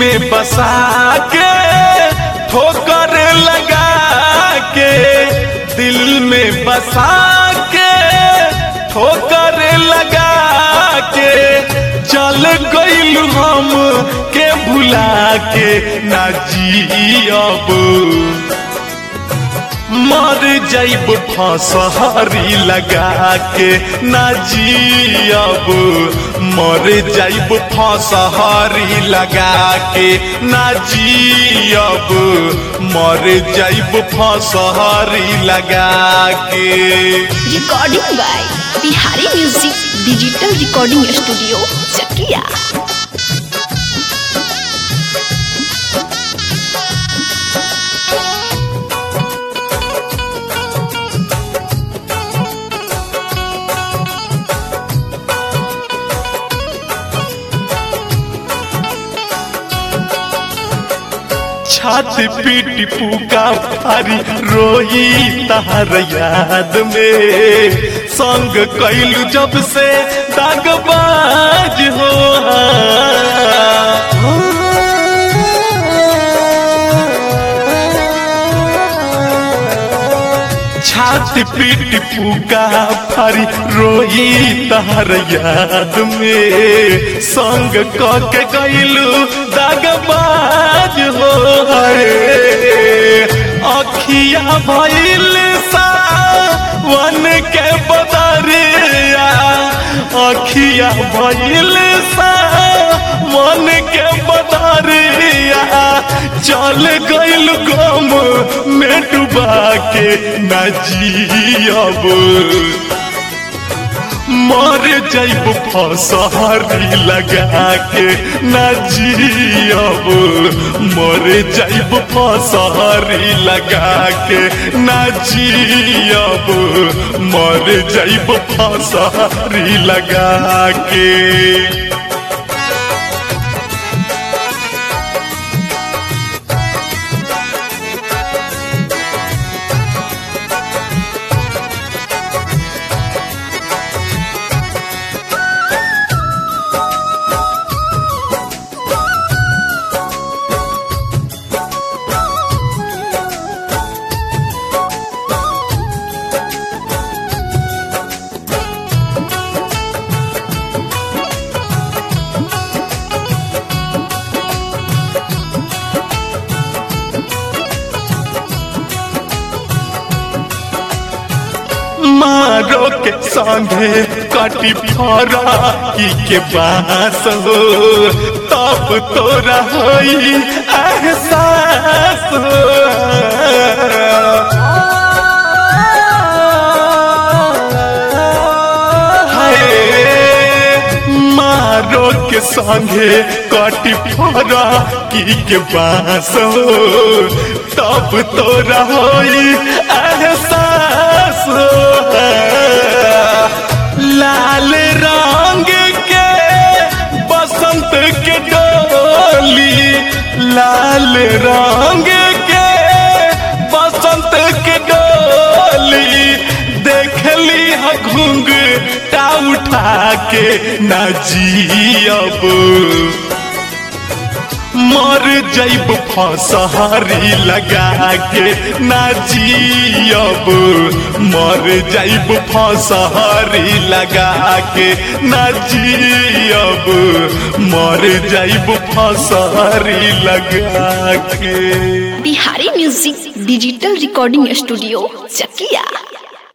में बसा के ठोकर लगा के दिल में बसा के ठोकर लगा के चल गईल हम के भुला के ना जियब मर जाइब फसहरी लगा के ना जियब मर जाइब फसहरी लगा के ना जियब मर जाइब फसहरी लगा के recording by Bihari music digital recording studio Chakia छाती पीटी पुका फारी रोई तार याद में संग कैलू जब से दागबाज हो छाती पीटी पुका फारी रोई तार याद में संग क के गईलू दागबाज हो हरे अखिया भइल सा वन के बदरिया अखिया भइल सा मन के बदरिया चल गइल गम में डुबा के न जियब मर जाइब फसहरी लगा के ना जियब मर जाइब फसहरी लगा के ना जियब मर जाइब फसहरी लगा के मारो के संगे कटी फरा की के बास हो तब तोरा होई एहसास हो हाय, मारो के संगे कटी फरा की के बास हो तब तोरा होई एहसास हो लाल रंग के बसंत के डोली लाल रंग के बसंत के डोली देखली ह घुंग टा उठा के ना जियब मर जाइब फसहरी लगा के ना जियब मर जाइब फसहरी लगा के ना जियब मर जाइब फसहरी लगा के Bihari music digital recording studio चकिया